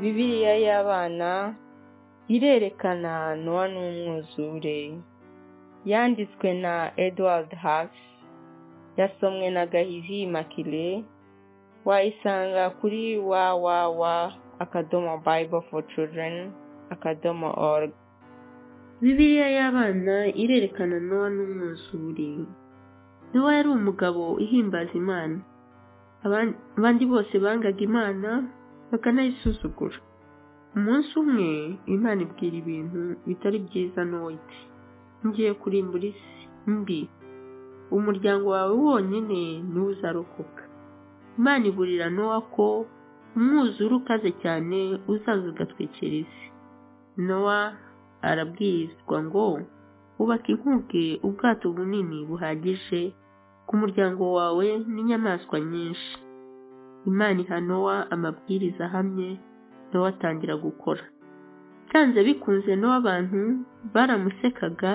bibiliya y'abana irerekana nowa n'umwuzure yanditswe na edward hawks yasomwe na gahizi makile wayisanga kuri www akadomo bible for children akadomo org bibiliya y'abana irerekana nowa n'umwuzure nowa yari umugabo ihimbaza imana abandi bose bangaga imana bakanayisuzugura umunsi umwe imana ibwira ibintu bitari byiza n'uwiti ngiye kurimbura isi mbi umuryango wawe wonyine niwo uzarokoka imana iburira nowa ko umwuzure ukaze cyane uzaza ugatwikira isi nowa arabwirizwa ngo ubaka inkuge ubwato bunini buhagije ku muryango wawe n'inyamaswa nyinshi imana iha nowa amabwiriza ahamye nowa atangira gukora byanze bikunze nowa abantu baramusekaga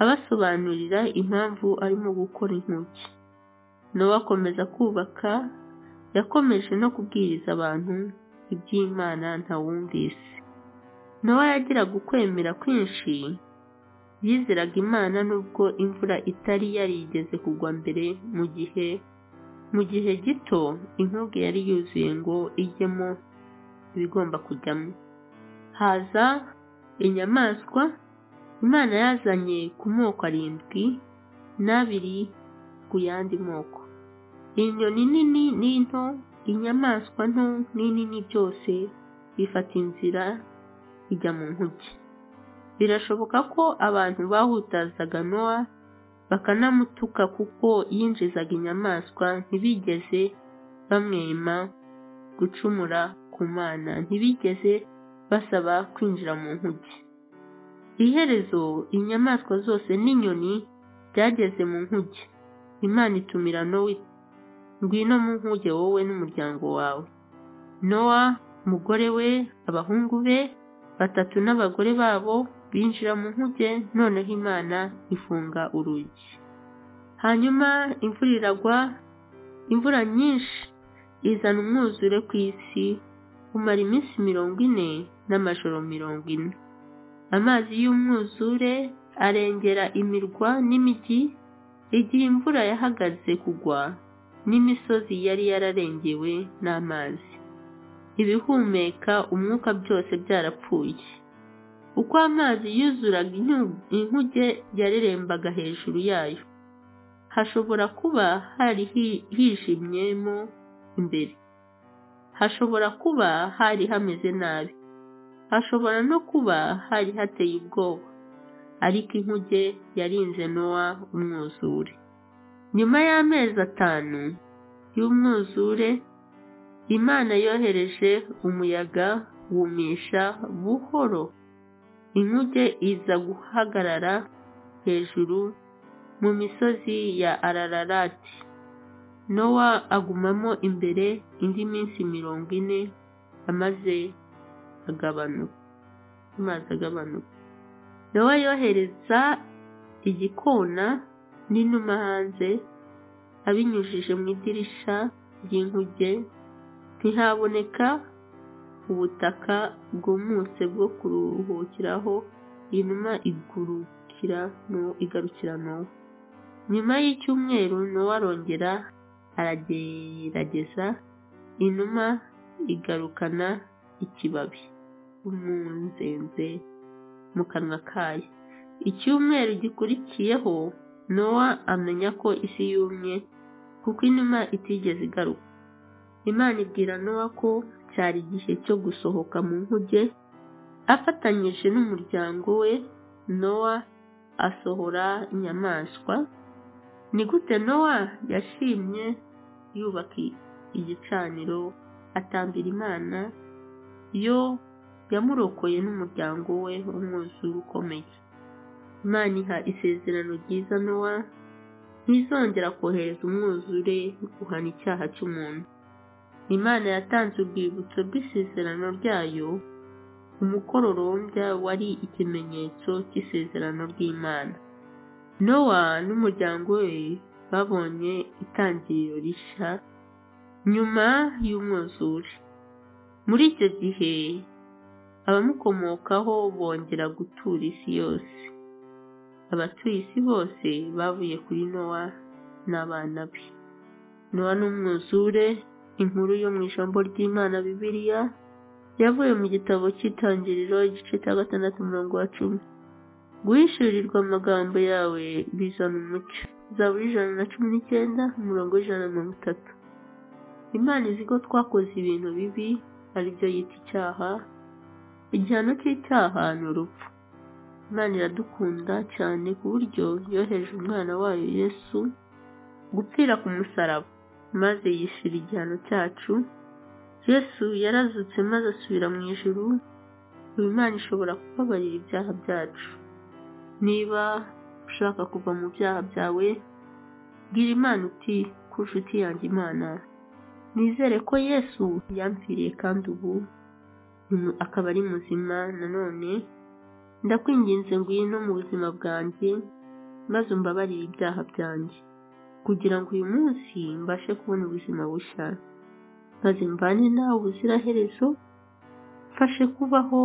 abasobanurira impamvu arimo gukora intoki nowa akomeza kubaka yakomeje no kubwiriza abantu iby'imana ntawumvise nowa yagiraga ukwemera kwinshi yizeraga imana nubwo imvura itari yarigeze kugwa mbere mu gihe mu gihe gito inkuge yari yuzuye ngo ijyemo ibigomba kujyamo haza inyamaswa imana yazanye ku moko arindwi n'abiri ku yandi moko inyoni nini n'into inyamaswa nto n'inini byose bifata inzira bijya mu nkuge birashoboka ko abantu bahutazaga nowa bakanamutuka kuko yinjizaga inyamaswa ntibigeze bamwema gucumura ku mana ntibigeze basaba kwinjira mu nkuge iherezo inyamaswa zose n'inyoni byageze mu nkuge imana itumira nowa ngwino mu nkuge wowe n'umuryango wawe nowa umugore we abahungu be batatu n'abagore babo binjira mu nkuge noneho imana ifunga urugi hanyuma imvura iragwa imvura nyinshi izana umwuzure ku isi umara iminsi mirongo ine n'amajoro mirongo ine amazi y'umwuzure arengera imirwa n'imijyi igihe imvura yahagaze kugwa n'imisozi yari yararengewe n'amazi ibihumeka umwuka byose byarapfuye uko amazi yuzuraga inkuge yarerembaga hejuru yayo hashobora kuba hari hijimyemo imbere hashobora kuba hari hameze nabi hashobora no kuba hari hateye ubwoba ariko inkuge yarinze nowa umwuzure nyuma y'amezi atanu y'umwuzure imana yohereje umuyaga wumisha buhoro inkuge iza guhagarara hejuru mu misozi ya arararati nowa agumamo imbere indi minsi mirongo ine amaze agabanuka amazi agabanuka nowa yohereza igikona n'inuma hanze abinyujije mu idirisha ry'inkuge ntihaboneka ubutaka bwumutse bwo kuruhukiraho inuma igurukira igarukira nowa nyuma y'icyumweru nowa arongera aragerageza inuma igarukana ikibabi umunzenze mu kanwa kayo icyumweru gikurikiyeho nowa amenya ko isi yumye kuko inuma itigeze igaruka imana ibwira nowa ko cyari igihe cyo gusohoka mu nkuge afatanyije n'umuryango we nowa asohora inyamaswa ni gute nowa yashimye yubaka igicaniro atambira imana yo yamurokoye n'umuryango we umwuzure ukomeye imana iha isezerano ryiza nowa ntizongera kohereza umwuzure guhana icyaha cy'umuntu imana yatanze urwibutso rw'isezerano ryayo umukororombya wari ikimenyetso cy'isezerano ry'imana nowa n'umuryango we babonye itangiriro rishya nyuma y'umwuzure muri icyo gihe abamukomokaho bongera gutura isi yose abatuye isi bose bavuye kuri nowa n'abana be nowa n'umwuzure inkuru yo mu ijambo ry'imana bibiliya yavuye mu gitabo cy'itangiriro igice cya gatandatu umurongo wa cumi guhishurirwa amagambo yawe bizana umucyo zaburi ijana na cumi n'icyenda umurongo w'ijana na mirongo itatu imana izi ko twakoze ibintu bibi aribyo yita icyaha igihano cy'icyaha ni urupfu imana iradukunda cyane ku buryo yoheje umwana wayo yesu gupfira ku musaraba maze yishyura igihano cyacu yesu yarazutse maze asubira mu ijuru ubu imana ishobora kubabarira ibyaha byacu niba ushaka kuva mu byaha byawe bwira imana uti ku nshuti yanjye imana nizere ko yesu yamfiriye kandi ubu akaba ari muzima nanone ndakwinginze ngwino mu buzima bwanjye maze umbabarire ibyaha byanjye kugira ngo uyu munsi mbashe kubona ubuzima bushya maze mvane nawe ubuziraherezo mfashe kubaho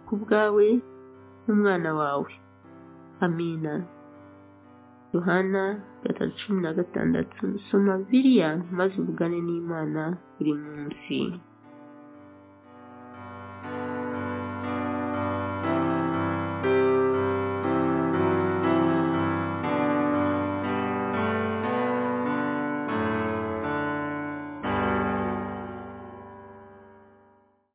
ku bwawe n'umwana wawe amina yohana gatatu cumi na gatandatu soma biriya maze uvugane n'imana buri munsi